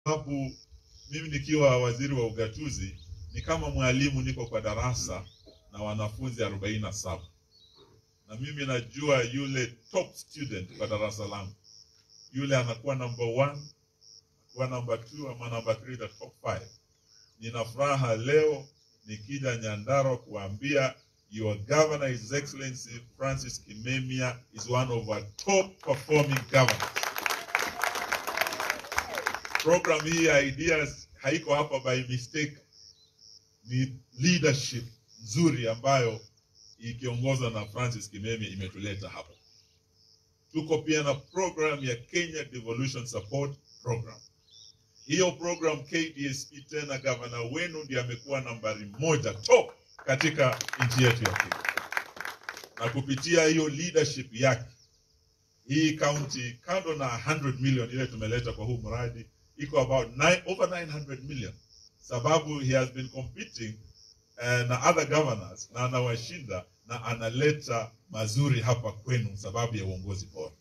sababu mimi nikiwa waziri wa ugatuzi ni kama mwalimu, niko kwa darasa na wanafunzi arobaini na saba na mimi najua yule top student kwa darasa langu, yule anakuwa number one, anakuwa number two ama number three, the top five. Nina furaha leo nikija Nyandarua kuambia your governor his excellency Francis Kimemia is one of our top performing governors. Program hii ya ideas haiko hapa by mistake, ni leadership nzuri ambayo ikiongozwa na Francis Kimemia imetuleta hapa. Tuko pia na program ya Kenya Devolution Support Program. Hiyo program KDSP, tena gavana wenu ndiye amekuwa nambari moja top katika nchi yetu ya Kenya, na kupitia hiyo leadership yake hii county kando na 100 million ile tumeleta kwa huu mradi iko about nine, over 900 million, sababu he has been competing uh, na other governors na anawashinda na analeta mazuri hapa kwenu sababu ya uongozi bora.